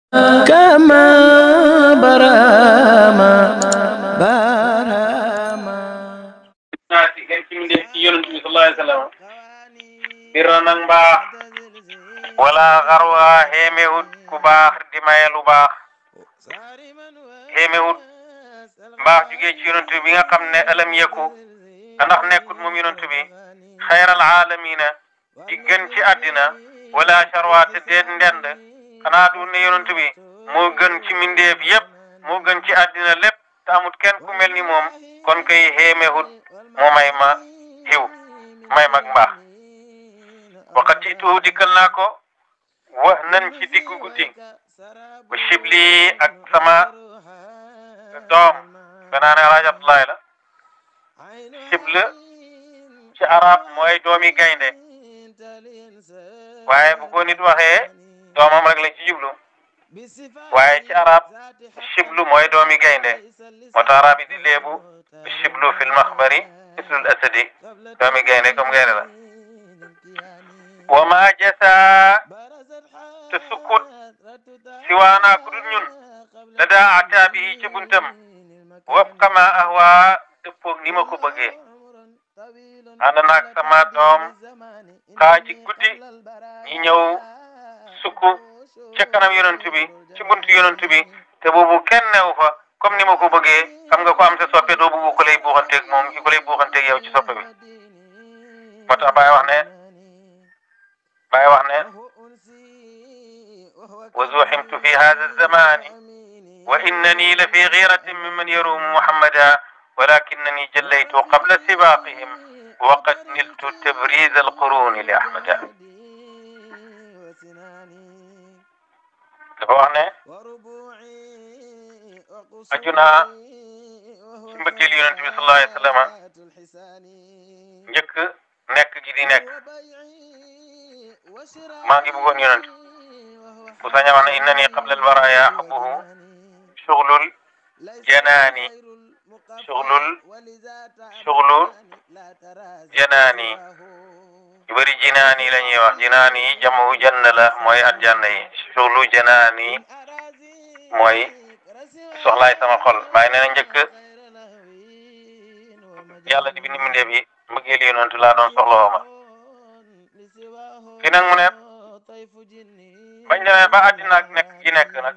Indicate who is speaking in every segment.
Speaker 1: كما برama برama
Speaker 2: naati hen cimde ci yonent bi sallallahu alayhi wa sallam birra nag mbaax wala xarwa xeemewut ku baax di maye lu baax xeemewut mbaax jugee ci yonent bi nga xam ne alam yeku ndax nekkut moom yonent bi xayral aalamina di gën ci àddina wala charwa te deet ndend xanaa du ne yonent bi moo gën ci mindeef yépp moo gën ci àddina lépp te amut kenn ku mel ni moom kon kay xéemewut moo may ma xiw may mag mbaax waxat ci tuuti dikkal naa ko wax nan ci diggu guddi bu shibli ak sama doom banaa ne alaaj Abdoulaye la shibli ci arab mooy doomi gaynde waaye bu ko nit waxee doomam rek lañ ci jublu waaye ci arab shiblu mooy doomi gaynde moo tax arab yi di léebu shiblu fil maxbari mislul asadi doomi gaynde comme gaynde la wa ma jasa te sukkut si waanaa ku dul ñun la daa ataabi yi ca buntam wafqa ma ahwa dëppoog ni ma ko bëggee ànd naag sama doom xaaji guddi ñi ñëw sukk ca kanam yonent bi ci buntu yonent bi te boobu kenn newu fa comme ni ma ko bëggee xam nga ko am sa soppe doo bëgg ko lay buuxanteeg moom ki ko lay buuxanteeg yow ci soppe bi moo tax Baay wax ne Baay wax ne wa zuximtu fi hada zamani wa innani la fi giratin mimman yarumu muhammada walakinani jallaytu qabla sibaqihim wa qad niltu tabriz alquruni li ahmada dafa wax ne aju naa ci mbëggeel yonent bi sallallahu alayhi wa sallam njëkk nekk gi di nekk maa ngi bëggoon yonent bu saña wax ne innani qabla albaraya xubbuhu shuglul janaani shuglul shuglu janaani yu bëri jinaani la ñuy wax jinaani yi jamu janna la mooy aljanna yi shughlu janaani mooy soxlaay sama xol bàyyi nee na njëkk yàlla di bind mbindeef yi mbëggeel yonentu laa doon soxlawoo ma fi nag mu ne bañ demee ba àddina ak nekk gi nekk nag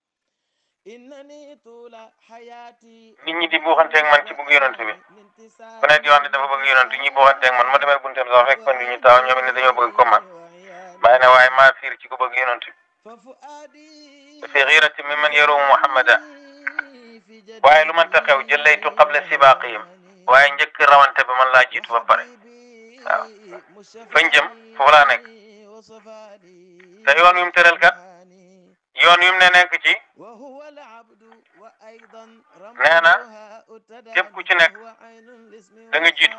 Speaker 2: nit ñi di buuxanteeg man ci bëgg yonentu bi ku ne di wax ne dafa bëgg yonentu ñi buuxanteeg man ma demee bunteem sax fekk fan ñu taw ñoom ne dañoo bëgg ko man bàyyi ne waaye maa fiir ci ku bëgg yonentu bi fi xiirati mi man yarumu muhammada waaye lu mënta xew jëllaytu qabla sibaqihim waaye njëkk rawante ba man laa jiitu ba pare waaw fañ jëm foofu laa nekk te yoon wi mu tëral kat yoon wi mu ne nekk ci nee na képp ku ci nekk da nga jiitu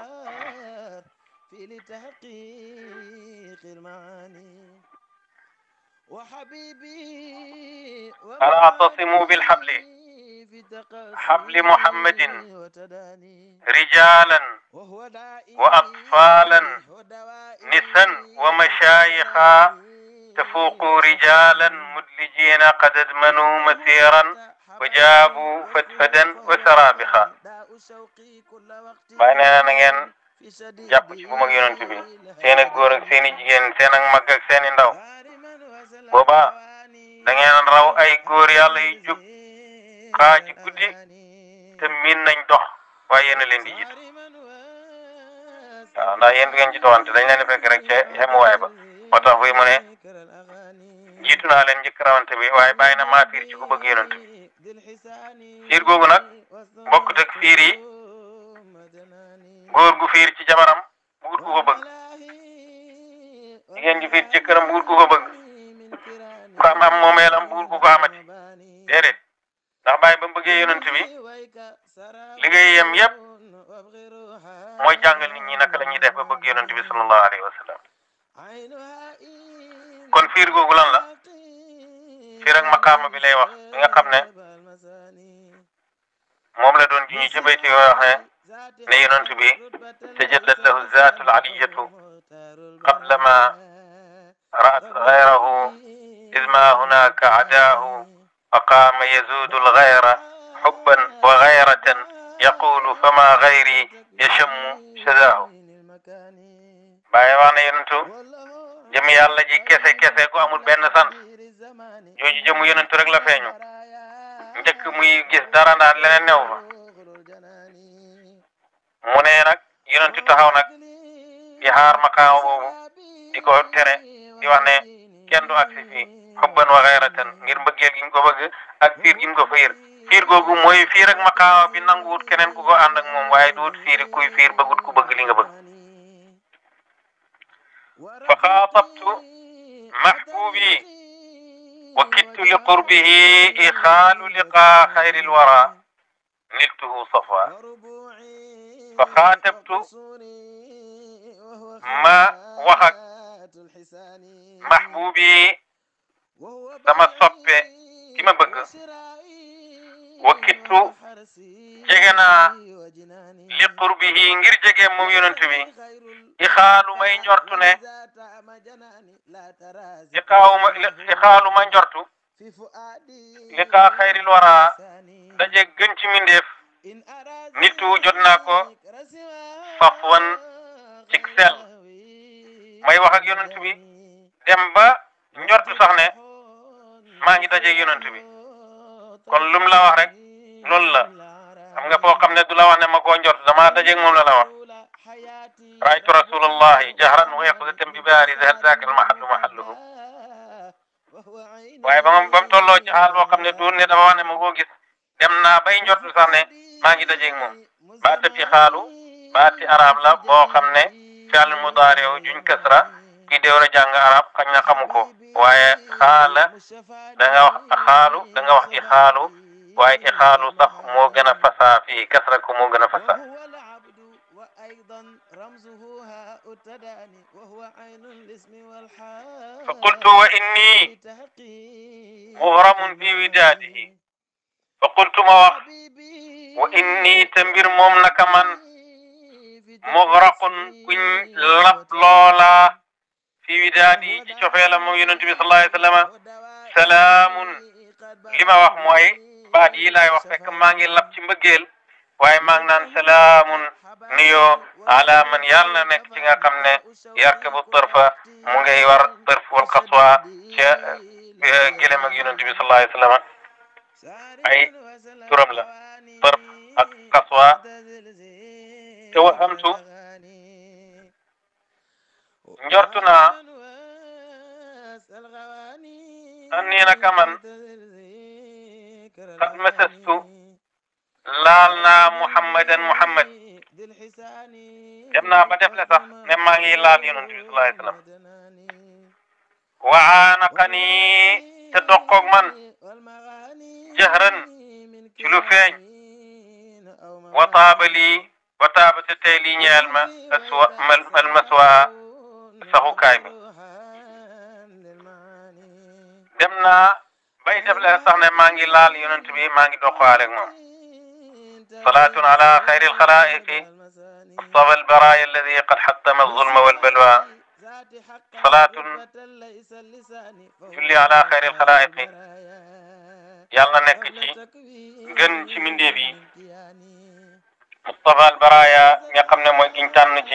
Speaker 2: ألا اعتصموا بالحبل حبل محمد رجالا وأطفالا نسا ومشايخا تفوقوا رجالا مدلجين قد ادمنوا مسيرا وجابوا فدفدا وسرابخا bàyyi nee na na ngeen jàpp ci bu mag yonent bi seen ak góor ak seen i jigéen seen ak mag ak seen i ndaw booba da ngeen raw ay góor yàlla yu jóg xaaji guddi te miin nañ dox waaye yéen a leen di jiitu waaw ndax yéen du ngeen ci doxante dañ leen di fekk rek ca xemuwaay ba moo tax buy mu ne jiitu naa leen njëkk rawante bi waaye bàyyi na maa fiir ci ku bëgg yonent bi fiir googu nag bokkut ak fiir yi góor gu fiir ci jabaram bugut ku ko bëgg jigéen ju fiir ci jëkkëram bugut ku ko bëgg ku am am moomeelam bugut ku ko amati déedéet ndax bàyyi ba mu bëggee yonent bi liggéeyam yépp mooy jàngal nit ñi naka la ñuy def ba bëgg yonent bi sallallahu alayhi wa sallam kon fiir googu lan la fiir ak maqaama bi lay wax bi nga xam ne moom la doon ji ñu ci bayti yoo wax ne ne yonent bi tajallat lahu zaatul aliyatu qabla ma ra'at ghayrahu إذ ما هناك عداه فقام يزود الغير حبا وغيرة يقول فما غيري يشم شذاه bàyyi wax na yonentu jëm yàlla ji kese kese gu amul benn sant jooju jëmu yonentu rek la feeñu njëkk muy gis dara naan leneen new fa mu ne nag yonentu taxaw nag di xaar maqaama boobu di ko tere di wax ne kenn du agsi fii xubban wa xayratan ngir mbëggeel gi ñu ko bëgg ak fiir gi ñu ko fiir fiir googu mooy fiir ak maqaama bi nanguwut keneen ku ko ànd ak moom waaye duwut fiiri kuy fiir bëggut ku bëgg li nga bëgg fa xaatabtu mahbubi wa kittu li qurbihi ixaalu liqaa xayril wara niltuhu safa fa xaatabtu ma wax ak mahbubi sama soppe ki ma bëgg wa kittu jege naa li qurbihi ngir jege moom yonent bi i xaalu may njortu ne i xaawuma i xaalu ma njortu li kaa xayril wara daje gën ci mindeef nitu jot naa ko safwan cik sel may wax ak yonent bi dem ba njortu sax ne maa ngi daje yonent bi kon lum la wax rek loolu la xam nga foo xam ne du la wax ne ma koo njort dama dajeeg moom la la wax raaytu rasulallahi jahran wa yaqzatan bi baari hal zaaka al mahallu mahalluhu waaye ba ma ba mu tolloo ci xaal boo xam ne du ne dafa wax ne ma koo gis dem naa bay njortu sax ne maa ngi dajeeg moom baata fi xaalu baati arab la boo xam ne fi'l mudaari juñ kasra kii déwra jàng arab xañ na xamu ko waaye xaala da nga wax xaalu da nga wax i xaalu waaye i xaalu sax moo gën a fasaa fii kasra ko moo gën a fasaa fa qultu wa inni mughramun fi widaadihi fa qultu ma wax wa inni te mbir moom naka man mughraqun kuñ lab loola fi widaadi ci cofeela moom yonent bi sallallahu alayhi wa sallam salaamun li ma wax mooy baat yi laay wax fekk maa ngi lab ci mbëggeel waaye maa ngi naan salaamun nuyoo ala man yàlla na nekk ci nga xam ne yarkabu tërfa mu ngay war tërf wal xaswa ca gëlëm ak yonent bi sallallahu alayhi wa sallam ay turam la tërf ak xaswa te waxamtu njortu naa anni naka man qad masastu laal naa muhammadan muhammad dem naa ba def le sax ne maa ngi laal yonent bi sallallahu alayhi wasallam wa aanaqani te doqoog man jahran ci lu feeñ wa taaba lii wa taaba te tey lii ñeel ma aswa al maswa saxukaay bi dem naa bay def le sax ne maa ngi laal yonent bi maa ngi doqaale ak moom salaatun ala xayri alxalaiqi mustafa albaraya alladi qad xattama alzulma walbalwa salaatun julli ala xayri alxalaiqi yàlla na nekk ci gën ci mindeef yi mustafa albaraya nga xam ne mooy giñ tànn ci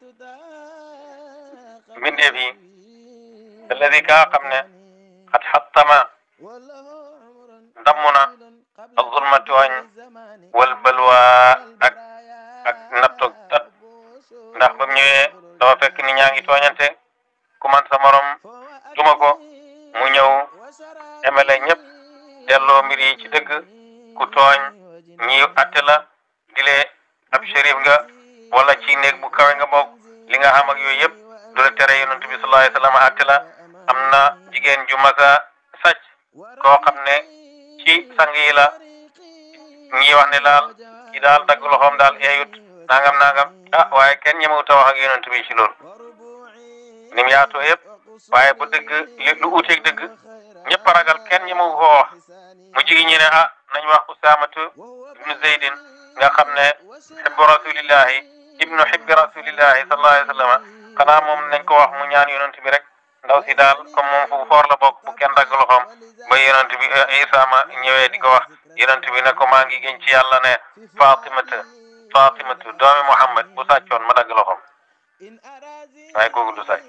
Speaker 2: mbindeef yi alladi kaa xam ne xat xattama damm na azulma tooñ wal balwa ak ak nattoog tat ndax ba mu ñëwee dafa fekk ni ñaa ngi tooñante ku man sa morom duma ko mu ñëw emele ñëpp delloo mbir yi ci dëgg ku tooñ ñi atte la dile ab shérif nga wala ci néeg bu kawe nga bokk li nga xam ak yooyu yëpp du la tere yonent bi sallallahu alayhi wa sallam atte la am na jigéen ju masa sàcc koo xam ne ci sang yi la ñi wax ne daal ki daal dagg loxoom daal eeyut nangam nangam ah waaye kenn ñemewut a wax ak yonent bi ci loolu ni mu yaatoo yëpp waaye bu dëgg li lu uuteeg dëgg ñëpp a ragal kenn ñemewu ko wax mu jigi ñi ne ah nañ wax usaamatu ibnu zeydin nga xam ne xibbu rasulillahi ibnu xibbi rasulillahi sallallahu alayhi wa sallam xanaa moom nañ ko wax mu ñaan yonent bi rek ndaw si daal comme moom fu foor la bokk bu kenn dagg loxoom ba yonent bi Isa ma ñëwee di ko wax yonent bi ne ko maa ngi gën ci yàlla ne Fatimata Fatimatu doomi Muhammad bu sàccoon ma dagg loxoom waaye kooku du sàcc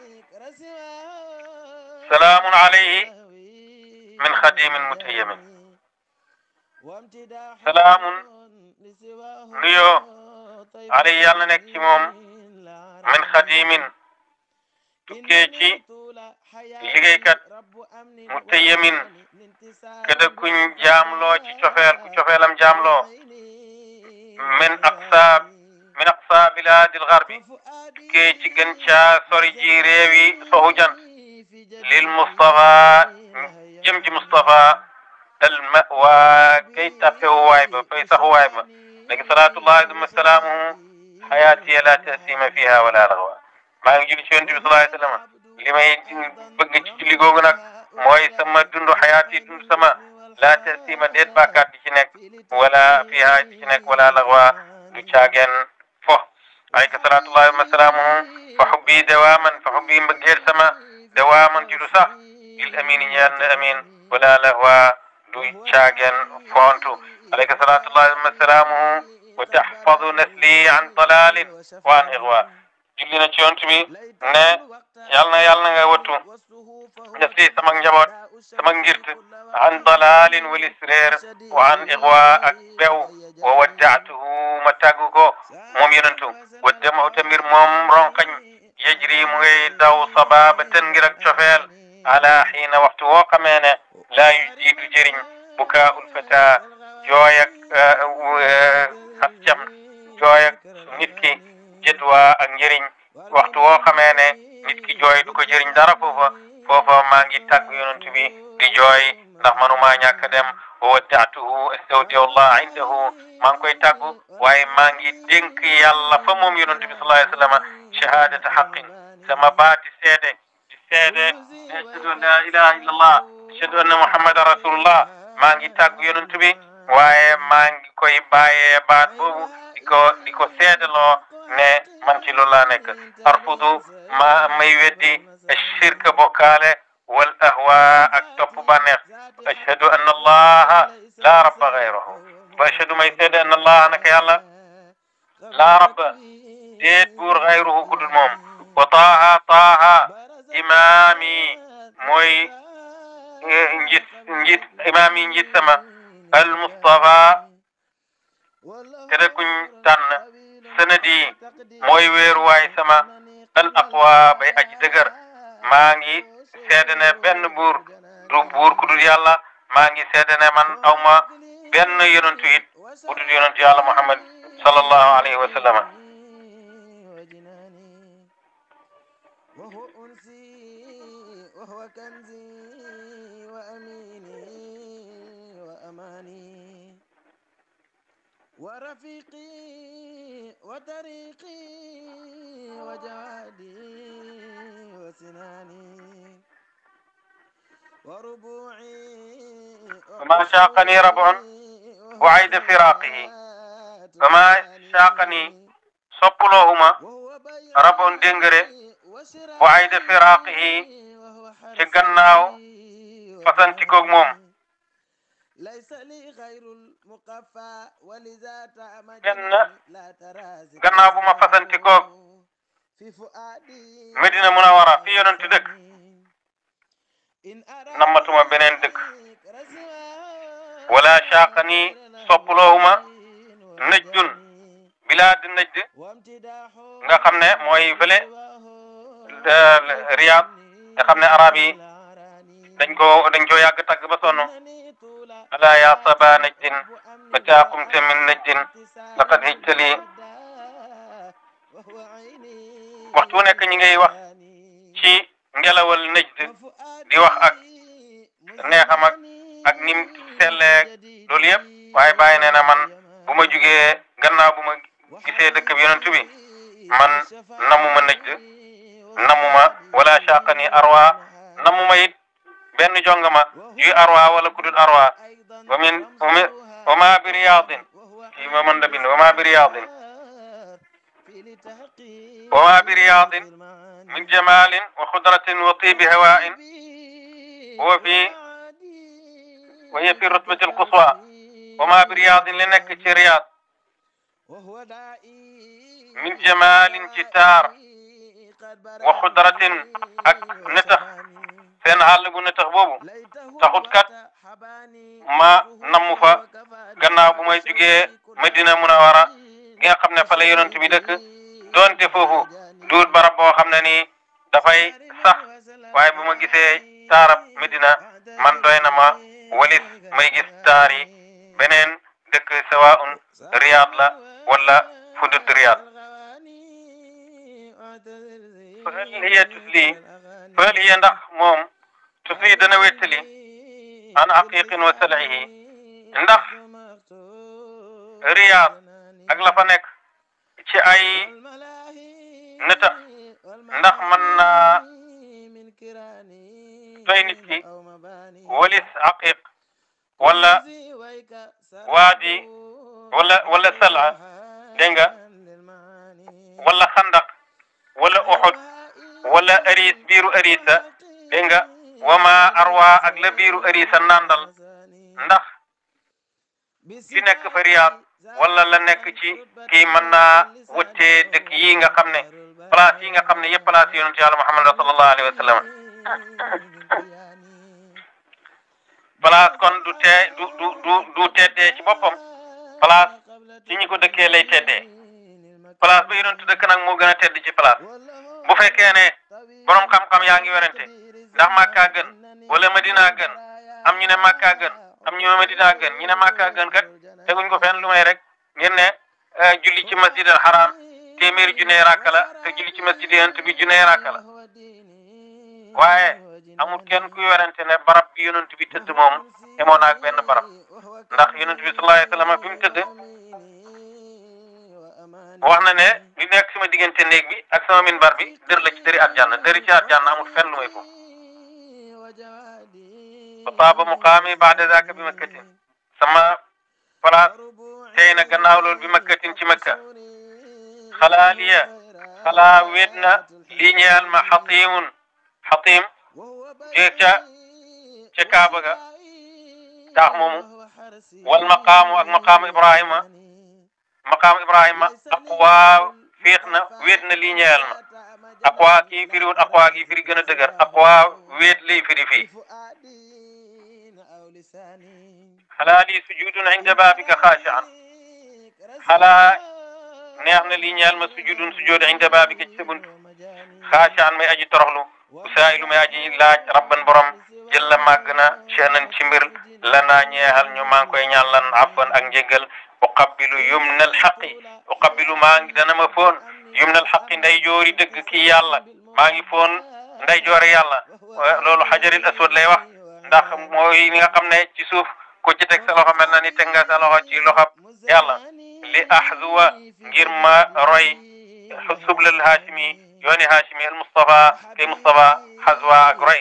Speaker 2: salaamun alayhi min xadimin mutayyamin salaamun nuyoo alayhi yàlla nekk ci moom min xadimin tukkee ci liggéeykat mutayyamin kada kuñ jaamloo ci cofeel ku cofeelam jaamloo min aqsa min aqsa bilaadil garbi tukkee ci gën caa sori ji réewi soxu jant lil Mustafa jëm ci Mustafa al mawa kay tappewuwaay ba fay saxuwaay ba léegi salaatullahi duma salaamuhu xayaatiya la tasima fiha wala laxwa maa ngi julli ci yonent bi sallallahu alayhi wa sallam li may bëgg ci julli googu nag mooy sama dundu xayaati dund sama la tasima déet bàkkaat di ci nekk wala fiha di ci nekk wala laxwa du caageen fo alayka salaatullahi duma salaamuhu fa xubbi dawaaman fa xubbi mbëggeel sama dawaaman judu sax lil amini ñeel na amin wala lahwa du caageen foontu alayka salaatullahi wa salaamuhu wa taxfadu nasli an dalalin wa an ixwa julli na ci yonent bi ne yàlla na yàlla na nga wattu nasli sama njaboot sama ngirt an dalalin walis réer wa an ixwa ak bew wa waddaatuhu ma tàggu ko moom yonentu waddamahu tamir moom ronkañ yejri mu ngay daw sababatan ngir ak cofeel ala xiina waxtu woo xamee ne laa yu jiitu jëriñ bukaa ul fata jooy ak xas cam jooy ak nit ki jëdwaa ak njëriñ waxtu woo xamee ne nit ki jooy du ko jëriñ dara foofa foofa maa ngi tàgg yonent bi di jooy ndax manumaa ñàkk dem wa waddaatuhu astawdiullah indahu maa ngi koy tàggu waaye maa ngi dénk yàlla fa moom yonent bi sallallahu alayhi wa sallam shahadata xaqin sama baati seede di seede ashhadu an la ilaha illa allah ashhadu anna muhammadan rasulullah maa ngi tàggu yonent bi waaye maa ngi koy bàyyee baat boobu di ko di ko seedaloo ne man ci loolu laa nekk arfudu ma may weddi ashirka bokkaale wal ahwa ak topp bànneex ashhadu anna allaha la rabba gayrahu wa ashhadu may seede anna allaha naka yàlla la rabba déet buur gayruhu kudul moom wa taaha taaha imaami mooy njit njit imaami njit sama al mustafa kada kuñ tànn sanadi mooy weeruwaay sama al aqwa bay aji dëgër maa ngi seede ne benn buur du buur ku dul yàlla maa ngi seede ne man aw ma benn yonentu it ku dul yonentu yàlla muhammad sallallahu alayhi wa sallam
Speaker 1: وهو أنسي وهو كنزي وأميني وأماني ورفيقي وطريقي وجوادي وسناني وربوعي
Speaker 2: وما شاقني ربع وعيد فراقه وما شاقني soppuloohuma rabon déngëre wa ayda firaaqihi ci gannaaw fasantikoog moom genn gannaaw bu ma fasantikoog Medina Munawara fi yonentu dëkk nammatuma beneen dëkk wala shaaqani soppuloohuma najdun bilaad najd nga xam ne mooy fële Riyad nga xam ne arab yi dañ ko dañ ko yàgg tagg ba sonn ala ya saba najdin mata qumta min najdin laqad hijtali waxtu nekk ñi ngay wax ci ngelawal najd di wax ak neexam ak ak nim selleeg loolu yëpp waaye bàyyi nee na man bu ma jugee gannaaw bu ma gisee dëkk bi yonent bi man namuma najd namuma wala shaqani arwa namuma it benn jongama juy arwa wala kudul arwa wa min wa ma bi riyadin fii ma mën da bind wa ma bi riyadin wa ma bi riyadin min jamalin wa xudratin wa tibi hawain wa fi wa hiya fi rutbati alquswa wa ma bi riyadin li nekk ci riyad min jamalin ci taar wa xudratin ak netax seen àll bu netax boobu taxut kat ma namm fa gannaaw bu may jugee Madina Munawara gi nga xam ne fa la yonent bi dëkk doonte foofu duut barab boo xam ne nii dafay sax waaye bu ma gisee taarab Medina man doy na ma walis may gis taar yi beneen dëkk sawaun Riyad la wala fudut Riyad fa hal hiya tusli fa hal hiya ndax moom tusli dana wettali an haqiqin wa sal'ihi ndax Riyad ak la fa nekk ci ay neta ndax mën naa doy nit ki walis haqiq wala waadi wala wala sala dégg nga wala xandaq wala uxud wala aris biiru arisa dégg nga wama arwa ak la biiru arisa nandal ndax ki nekk fa Riyad wala la nekk ci kii mën naa wëttee dëkk yi nga xam ne place yi nga xam ne yëpp place yonent yàlla Muhammad sallallahu alayhi wa sallam place kon du tee du du du du teddee ci boppam place ci ñi ko dëkkee lay teddee place ba yonent dëkk nag moo gën a tedd ci place bu fekkee ne borom xam-xam yaa ngi werante ndax Makka gën wala Madina gën am ñu ne Makka gën am ñu ne Madina gën ñu ne Makka gën kat teguñ ko fenn lu may rek ngeen ne julli ci masjid al haram téeméeri junne rakka la te julli ci masjid yonent bi junne rakka la waaye amul kenn kuy werante ne barab bi yonent bi tëdd moom emoon na ak benn barab ndax yonent bi sallallahu alayhi wa sallam bi mu tëdd wax na ne li nekk sama diggante néeg bi ak sama minbar bi dër la ci dëri àjjana dëri ci àjjana amul fenn lu may foofu fa taaba muqaami baada zaaka bi makkatin sama place tey na gannaaw loolu bi makkatin ci makka xalaa liya xalaa wéet na lii ñeel ma xatimun xatim jee ca ca kaaba ga taax moomu wal maqaamu ak maqaamu ibrahima maqaamu ibrahima aqwaa féex na wéet na lii ñeel ma aqwaa kii firiwut aqwaa kii firi gën a dëgër aqwaa wéet lay firi fii xalaa lii sujudun inda baabika xaashian xalaa neex na lii ñeel ma sujudun sujud inda baabika ci sa bunt xaashian may aji toroxlu usaayilu may aji laaj rabban borom jëlla màgg na shahnan ci mbir la naa ñeexal ñu maa ngi koy ñaan lan afwan ak njéggal uqabbilu yumna alxaqi uqabbilu maa ngi dana ma foon yumna alxaqi nday joori dëgg kii yàlla maa ngi foon nday joori yàlla loolu xajaril aswad lay wax ndax mooy li nga xam ne ci suuf ku ci teg sa loxo mel na ni teg nga sa loxo ci loxo yàlla li ahzuwa ngir ma roy sublal haashimi yooni haashimi al mustafa kay mustafa xazwa ak roy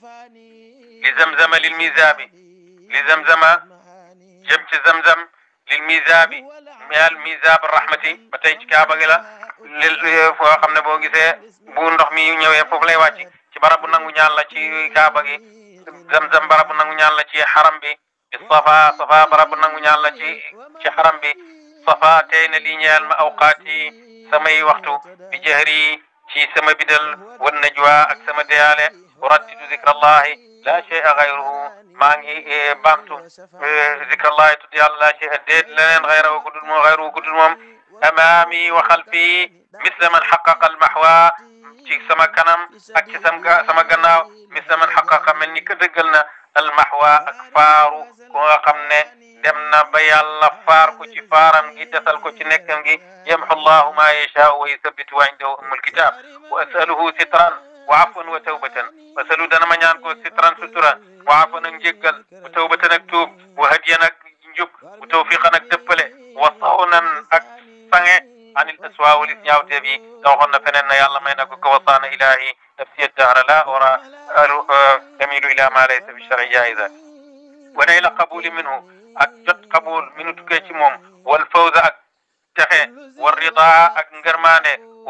Speaker 2: li zamzama lil misaabi li zamzama jëm ci zamzam lil misaabi al misaab rahmati ba tey ci kaaba gi la li foo xam ne boo gisee bu ndox mi ñëwee foofu lay wàcc ci barabu nangu ñaan la ci kaaba gi zamzam barabu nangu ñaan la ci xaram bi safa safa barabu nangu ñaan la ci ci xaram bi safa tey na lii ñeel ma awqaat yi samay waxtu bi jahri ci sama bidal wan najwa ak sama deyaale urattidu zikrallahi la shay'a ghayruhu maa ngi baamtu zikrallahi tudd yàlla la shay'a déet leneen ghayruhu ku dul moom ghayruhu ku dul moom amaami wa xalfi misla man xaqaqa almahwa ci sama kanam ak ci sama sama gannaaw misla man xaqaqa mel ni ka dëggal na almahwa ak faaru ku nga xam ne dem na ba yàlla faar ko ci faaram gi desal ko ci nekkam gi yamxu llahu ma yashaau wa yuthabitu wa indahu ummul kitab wa asaluhu sitran wa afwan wa tawbatan wa asalu dana ma ñaan ko sitran sutura wa afwan ak njéggal wa tawbatan ak tuub wa hadiyan ak njub wa tawfiqan ak dëppale wa sawnan ak sange anil aswa walis ñaawteef yi te waxoon na feneen na yàlla may na ko ko wasaana ilahi nafsiya dahra la ora tamilu ila ma laysa bi shari jaiza wa nayla qabuli minhu ak jot qabul minu tukkee ci moom wal fawza ak texe wal rida ak ngërmaane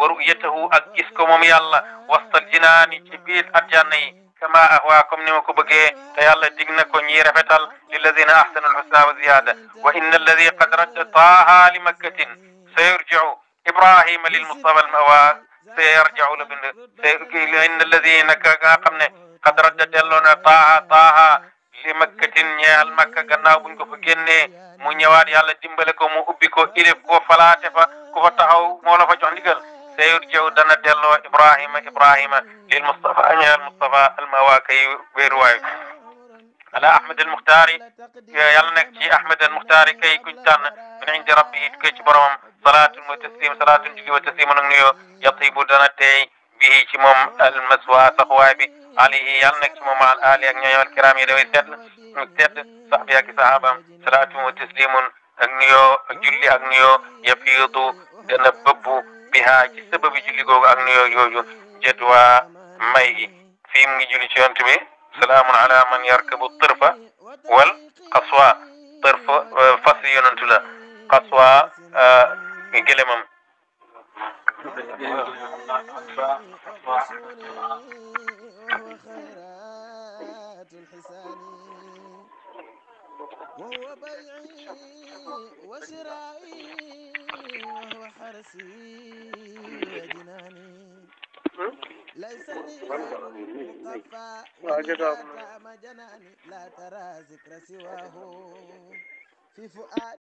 Speaker 2: wa ru'yatahu ak gis ko moom yàlla wastal jinaani ci biir aljanna yi kama ahwa comme ni ma ko bëggee te yàlla dig na ko ñi rafetal lilladina ahsanu alhusna wa ziyada wa inna alladi qad radda taaha li makkatin sayurjiu ibrahima lil mustafa almawa sayarjiu la bind inna alladina ka nga xam ne qad radda delloo na taaha taaha li makkatin ñeexal makka gannaaw buñ ko fa génnee mu ñëwaat yàlla dimbale ko mu ubbi ko ilif ko falaate fa ku fa taxaw moo la fa jox ndigal sayurjiu dana delloo ibrahima ibrahima lil mustafa ñeexal mustafa almawa kay wéeruwaay ala ahmad al muxtaari yàlla nekk ci ahmad al muxtaari kay kuñ tànn min indi rabbi yi tukkee ci boromam salaatun wa taslim salaatun julli wa taslimun ak nuyoo yatibu dana teey bihi ci moom al maswa saxuwaay bi alayhi yàlla nekk ci moom al ali ak ñooñu al kiram yi daway tedd ak tedd sax bi ak sahabaam salaatun wa taslimun ak nuyoo ak julli ak nuyoo yafiidu dana bëbbu biha ci sababi julli googu ak nuyoo yooyu jedwa may gi fii mu ngi julli ci yonent bi salaamun ala man yarkabu tërfa wal qaswa tërfa fas yonantu la qaswa gëlëmam
Speaker 1: وهو بيعي وشرائي وهو حرسي وجناني ليس لي غير المقفى وإذا تام جناني لا ترى ذكر سواه في فؤاد